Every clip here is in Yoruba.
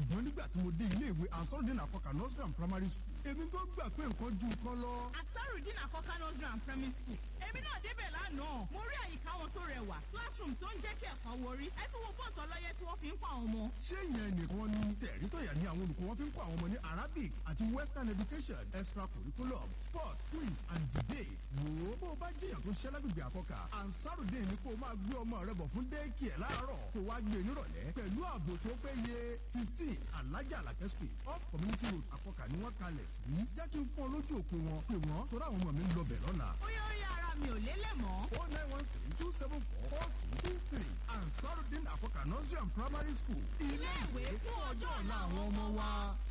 ṣùgbọ́n nígbà tí mo dé ilé ìwé ansarudin akọkà nursery and primary school èmi tó gbà pé nǹkan ju nǹkan lọ. asarudin akọkà nursery and primary school èmi náà débẹ̀ lánàá mo rí àyíká wọn tó rẹwà classroom tó ń jẹ́ kí ẹ̀kọ́ wọrí ẹ tún wo bọ́ọ̀sì ọlọ́yẹ tí wọ́n fi ń kọ́ àwọn ọmọ. ṣé ìyẹn nìkan ni tẹ̀rí tọ̀yà ní àwọn olùkọ́ wọn fi ń kọ́ àwọn ọmọ ní arabic àti western education extra curriculum sport quiz and debate. wò ó bó o bá jẹ́yàn tó ṣẹ́ lágbègbè àkọ́kà ansarudin ni kó o máa gbé ọmọ rẹ bọ̀ fún déèkì ẹ̀ láàárọ̀ kó wá gbé e nírọ̀lẹ́ pẹ̀lú ààbò tó péye fifteen alájà àlàkẹ́ street off community road àkọ́kà ni wọ́n kalẹ̀ sí jẹ́ kí n fún ọ lójú òpó wọn pé wọ́n tó ráwọn ọmọ mi ń lọ bẹ̀ lọ́la. ó yẹ ó yẹ ara mi ò lélẹ̀ mọ́. o nine one three two seven four four two two three ansarudin àkọ́kà nursery and primary school ilé ìwé fún ọjọ́ ọ̀la àwọn ọmọ wa.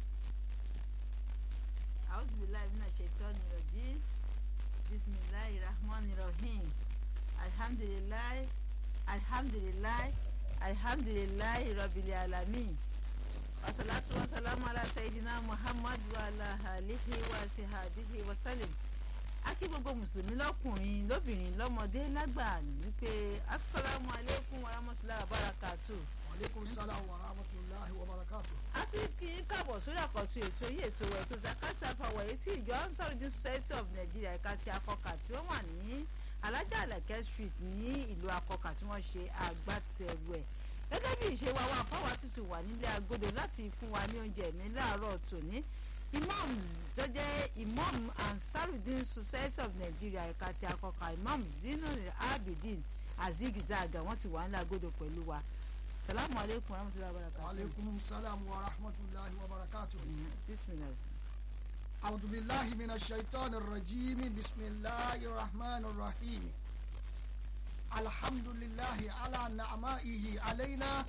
أعوذ بالله من الشيطان الرجيم بسم الله الرحمن الرحيم الحمد لله الحمد لله الحمد لله رب العالمين والصلاة والسلام على سيدنا محمد وعلى آله وصحبه وسلم akí gbogbo mùsùlùmí lọkùnrin lóbìnrin lọmọdé lágbà wípé asalaamu aleykum wa rahmatulahi wa barakatu. aleykum salaam wa rahmatulahi wa barakatu. a ti kí í káàbọ̀ sórí àkọ́tún ètò yìí ètò ètò zakati afawo èyí tí ìjọ ansarudin society of nigeria ẹ̀ka ti akọkà tí ó wà ní alájà àlàkẹ́ street ní ìlú akọkà tí wọ́n ṣe àgbàtẹ̀wò ẹ̀ gẹ́gẹ́ bí ìṣe wa wà fáwa tuntun wà nílé agodo láti fún wa ní oúnjẹ ní láàárọ̀ tòní imam tó jẹ́ imam ansarudin society of nigeria ẹ̀ka ti akọkà imam zinul abidin azigizaga wọ́n ti wà nílé agodo pẹ̀lú wa salamu aleykum warahmatulahi wabarakatuh. aleykum salaam wa rahmatulahi wa barakatu. bisimilahi. أعوذ بالله من الشيطان الرجيم بسم الله الرحمن الرحيم الحمد لله على نعمائه علينا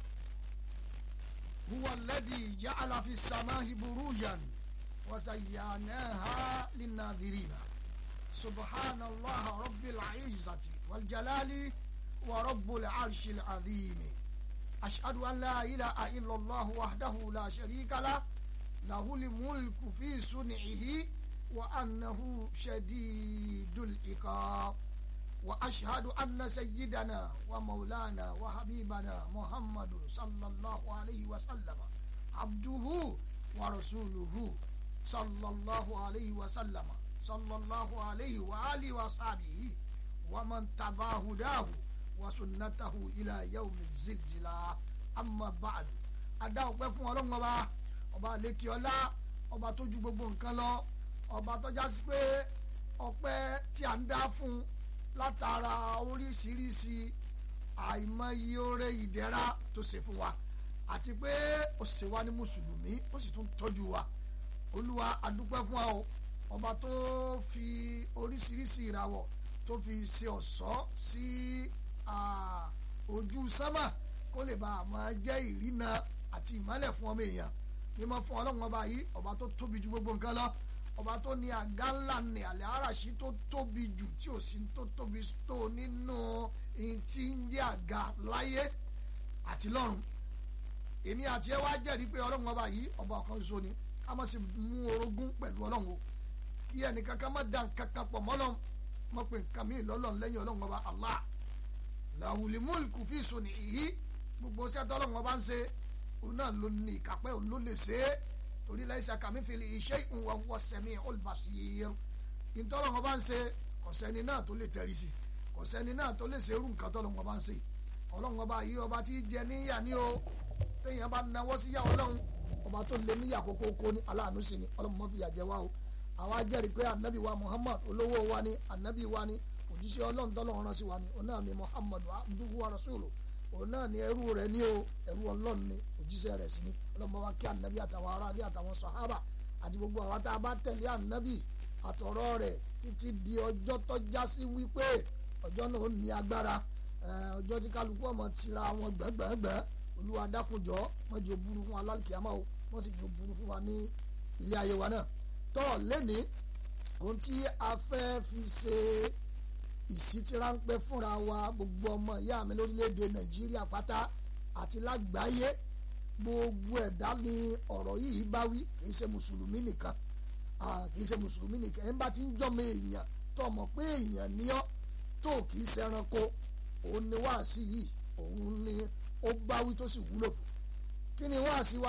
هو الذي جعل في السماء بروجا وزيناها للناظرين سبحان الله رب العزة والجلال ورب العرش العظيم أشهد أن لا إله إلا الله وحده لا شريك له له الملك في صنعه وأنه شديد العقاب وأشهد أن سيدنا ومولانا وحبيبنا محمد صلى الله عليه وسلم عبده ورسوله صلى الله عليه وسلم صلى الله عليه وآله وصحبه ومن تبع هداه وسنته إلى يوم الزلزلة أما بعد أدعو بكم ولنغبا ọba àlekè ọlá ọba tó ju gbogbo nǹkan lọ ọba tó já sí pé ọpẹ́ tí a ń dá fún látara oríṣiríṣi àìmọye oore ìdẹ̀ra tó ṣe fún wa àti pé ó ṣe wá ní mùsùlùmí ó sì tún tọ́jú wa olúwa adúpẹ́ fún wa o ọba tó fi oríṣiríṣi ìràwọ̀ tó fi ṣe ọ̀ṣọ́ sí ojú sánmà kó lè bá a máa jẹ́ ìrìnà àti ìmọ́lẹ̀ fún ọmọ èèyàn mímọ́ fún ọlọ́run ọba yìí ọba tó tóbi ju gbogbo nǹkan lọ ọba tó ní àga ńlá ní àlẹ́ àràṣí tó tóbi jù tí ò sí tó tóbi tó nínú ihun tí ń jẹ́ àga láyé àti lọ́run èmi àti ẹ wá jẹ́rìí pé ọlọ́run ọba yìí ọba ọ̀kan ṣoṣo ni ká má sì mú orogún pẹ̀lú ọlọ́run o kí ẹnìkan ká má da nǹkan kan pọ̀ mọ́ ọlọ́run mọ́ pé nǹkan míì lọ́lọ́run lẹ́yìn ọlọ́run ọba Allah làwùlì múlùkù fi sùn nìyí gbogbo sẹ́tọ́ ọlọ́run ọba ń ṣe òun náà ló ní ìkápẹ́ òun ló lè ṣe é torí láìsí àkàmífìlì iṣẹ́ ìwọ̀n wọ sẹ́mi olùbàṣìyẹ ìtọ́lọ̀ wọn bá ń ṣe kọ̀sẹ́ni náà tó lè tẹ̀rí sí kọ̀sẹ́ni náà tó lè ṣe irú nǹkan tọ́lọ̀ wọn bá ń ṣe ọlọ́run ọba yìí ọba tí jẹ níyà ní o téèyàn bá náwó sí yà ọlọ́run ọba tó lé níyà kókó kó ní aláàánú sí ni ọlọ́run mọ́ fi yà jẹ wá o àwa jẹ́rìí pé anabi wa muhammad olówó wa ni anabi wa ni òjíṣẹ́ ọlọ́run tọ́lọ́run rán sí wa ni ọ̀nà mi muhammad abduhu wa rasuluhu òun náà ni ẹrú rẹ ní o ẹrú ọlọ́run ni òjíṣẹ́ rẹ̀ sí ni ọlọ́mọ wa kí ànábì àtàwọn aráàlú àtàwọn sọ̀hábà àti gbogbo àwọn tá a bá tẹ̀lé ànábì àtọ̀rọ̀ rẹ̀ títí di ọjọ́ tó já sí wípé ọjọ́ náà ó ní agbára ọjọ́ tí kálukú ọmọ tira wọn gbẹ́gbẹ́gbẹ́ olúwa dákunjọ́ wọ́n jẹ́ burú fún alálùkìyàmọ́ o wọ́n sì jẹ́ burú fún wa ní ilé ayé wa náà tọ́ lẹ́ni ohun tí a fẹ́ fi ṣe ìsítí ráńpẹ́ fúnra wa gbogbo ọmọ ìyá mi lórílẹ̀‐èdè nàìjíríà pátá àti lágbàáyé gbogbo ẹ̀dá ni ọ̀rọ̀ yìí bá wí kì í ṣe mùsùlùmí nìkan kì í ṣe mùsùlùmí nìkan ẹ̀ ń bá ti ń jọ́mọ èèyàn tó mọ̀ pé èèyàn ní ọ́ tó kì í ṣẹranko òun ni wáàsí yìí òun ni ó bá wí tó sì wúlò fún kí ni wáàsí wa